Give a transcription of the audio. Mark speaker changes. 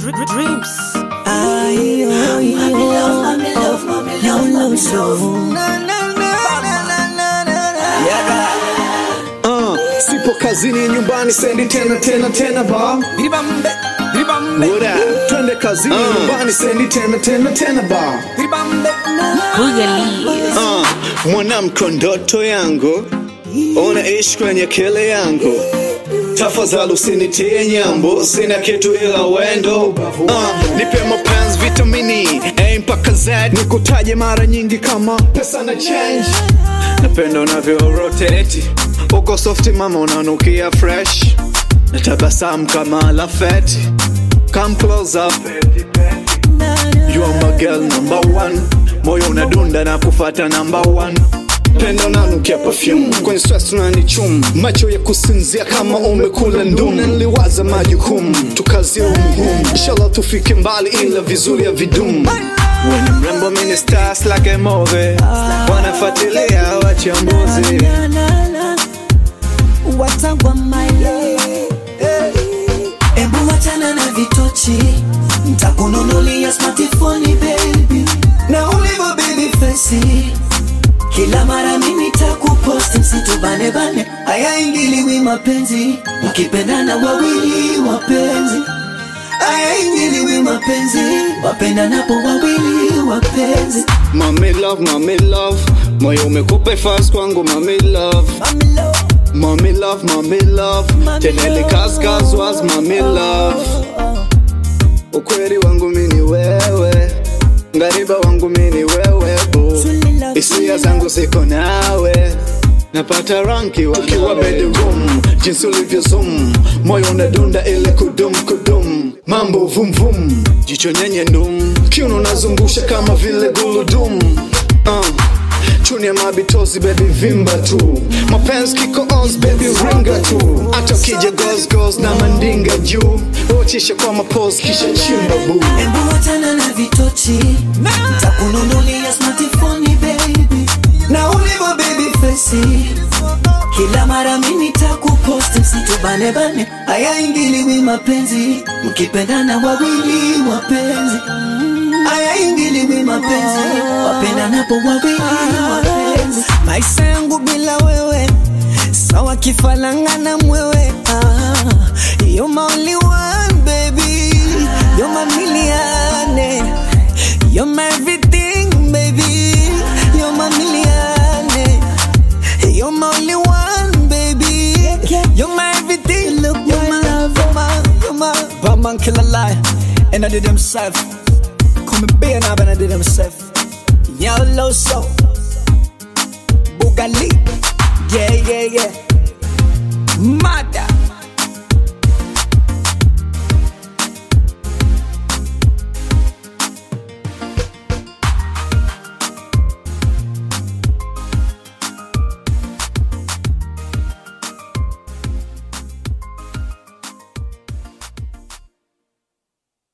Speaker 1: Dreams.
Speaker 2: Uh, sipo kazini nyumbani sendi tena tena tena ba
Speaker 1: Dribambe, dribambe,
Speaker 2: What up? twende kazini nyumbani sendi tena tena tena ba
Speaker 1: dribambe.
Speaker 3: Boogalies.
Speaker 2: uh, mwanamke ndoto yangu unaishi kwenye kele yangu tafadhali usinitie nyambo sina kitu ila wendo uh, nipe mapenzi vitamini A mpaka Z nikutaje mara nyingi kama pesa na change napenda unavyo rotate uko softi mama unanukia fresh na tabasamu kama lafeti come close up You are my girl number one moyo unadunda na kufata number one pendo nanukia perfume kwenye stress unanichum macho ya kusinzia kama umekula ndum Na niliwaza majukumu tukazie umuhimu inshallah tufike mbali ila vizuri ya vidumu When mrembo mini stars like a movie wanafuatilia wachambuzi
Speaker 1: Watagwa maile. Ebu wachana na vitochi, ntakununulia smartphone baby, na ulivyo baby face kila mara mimi takuposti msitubane bane, haya ingiliwi mapenzi, mkipendana wawili wapenzi, haya ingiliwi mapenzi, wapendanapo wawili wapenzi.
Speaker 2: Mami love, mami love moyo umekupa fast kwangu mami love
Speaker 1: Mami love,
Speaker 2: Mami love, mami love
Speaker 1: Mami
Speaker 2: Tenele
Speaker 1: love.
Speaker 2: kaskas was mami love Ukweli wangu mini wewe Ngariba wangu mini wewe bu
Speaker 1: Truly love,
Speaker 2: Hisia
Speaker 1: truly
Speaker 2: zangu ziko nawe Napata ranki wakiwa bedroom Jinsi ulivyo zoom Moyo unadunda ile kudum kudum Mambo vum vum Jicho nyenye ndum Kiuno nazungusha kama vile guludum uh. Chuni ya mabitozi baby vimba tu Mapenzi kiko ons baby ringa tu Hata ukija goes goes na mandinga juu Uchisha kwa mapose kisha chimba boo
Speaker 1: Embu wachana na vitochi Ntakununulia smartphone baby Na ulivyo baby face Kila mara mimi takuposti msitubane bane Haya ingiliwi mapenzi Mkipendana wawili wapenzi Haya ingiliwi mapenzi Wapendanapo wawili wapenzi Maisha yangu bila wewe Sawa kifalanga na mwewe ah, You're my only one baby You're my million You're my everything baby You're my million You're my only one baby You're my everything Look you're my love You're my, you're my Bad man kill a lie And I did himself Come and be an and I did himself Yellow soul Bugali